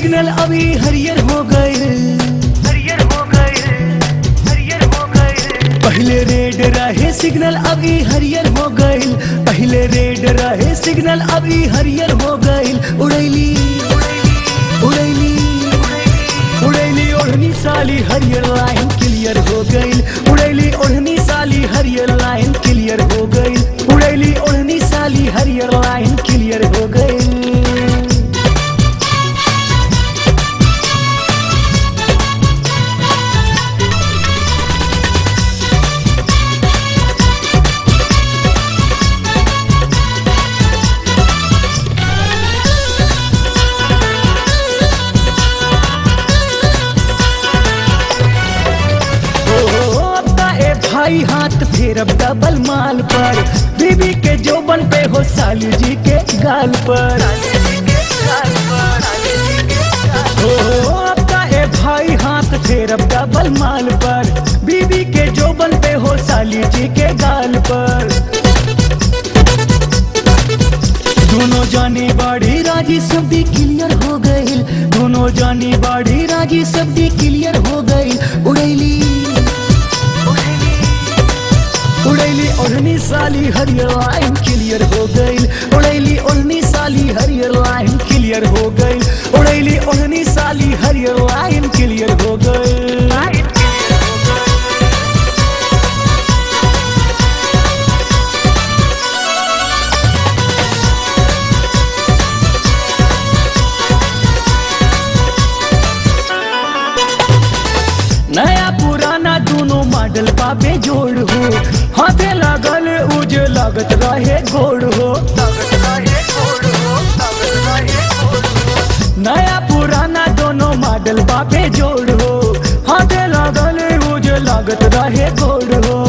signal अभी हरियर हो गए हरियर हो गए हरियर हो गए पहले रेड रहे सिग्नल अभी हरियर हो गइल पहले रेड रहे सिग्नल अभी हरियर हो गइल उड़ैली उड़ैली उड़ैली ओढ़नी साली हरियर लाइन क्लियर हो गइल उड़ैली ओढ़नी साली हरियर लाइन क्लियर हो गइल उड़ैली ओढ़नी साली हरियर लाइन क्लियर हो गइल ओ, अब ता ए भाई हाथ फेरब डबल माल पर बीबी के जोबन पे हो साली जी के गाल पर ओ, अब ता ए भाई हाथ फेरब डबल माल पर बीबी के जोबन पे हो साली जी के गाल पर दोनों जाने बाड़ी राजी सब भी क्लियर हो गई दोनों जाने बाड़ी राजी सब भी क्लियर हो गई उड़ैली उड़ैली ओढ़नी साली हरियर लाइन क्लियर हो गई उड़ैली ओढ़नी साली हरियर लाइन क्लियर हो गई उड़ैली ओढ़नी साली हरियर लाइन क्लियर हो गई नया पुराना दोनों मॉडल पापे जोड़ हो हाथे लागल उज लागत रहे गोड़ हो नया पुराना दोनों मॉडल बापे जोड़ हो हाथे लागल उज लागत रहे गोड़ हो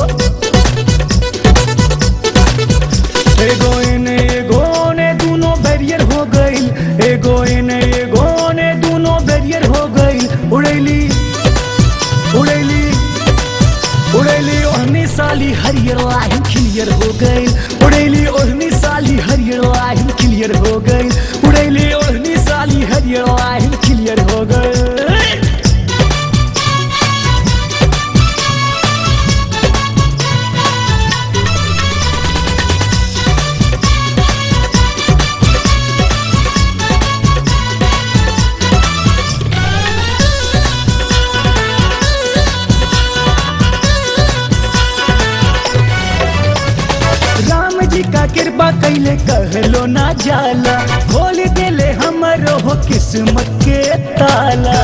एगो इने एगो ने दोनों बैरियर हो गइल एगो इने एगो ने दोनों बैरियर हो गइल उड़ैली उड़ैली उड़ैली ओढ़नी साली हरियर लाइन क्लियर हो गई उड़ैली ओढ़नी साली हरियर लाइन क्लियर हो गई उड़ैली ओढ़नी साली हरियर लाइन क्लियर हो गई राम जी का कृपा कैले कहलो ना जाला खोल देले हमरो हो किस्मत के ताला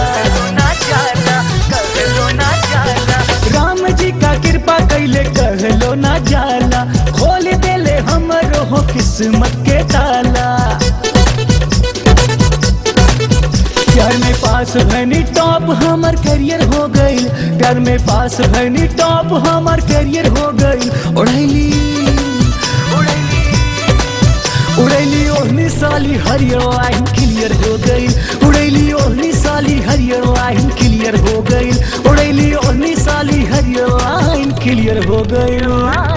राम जी का कृपा कैले कहलो ना जाला खोल देले हमरो हो किस्मत के ताला प्यार में पास भनी टॉप हमार करियर हो गई प्यार में पास भनी टॉप हमार करियर हो गई उड़ैली उड़ैली ओढ़नी साली हरियर लाइन क्लियर हो गई उड़ैली ओढ़नी साली हरियर लाइन क्लियर हो गई उड़ैली ओढ़नी साली हरियर लाइन क्लियर हो गई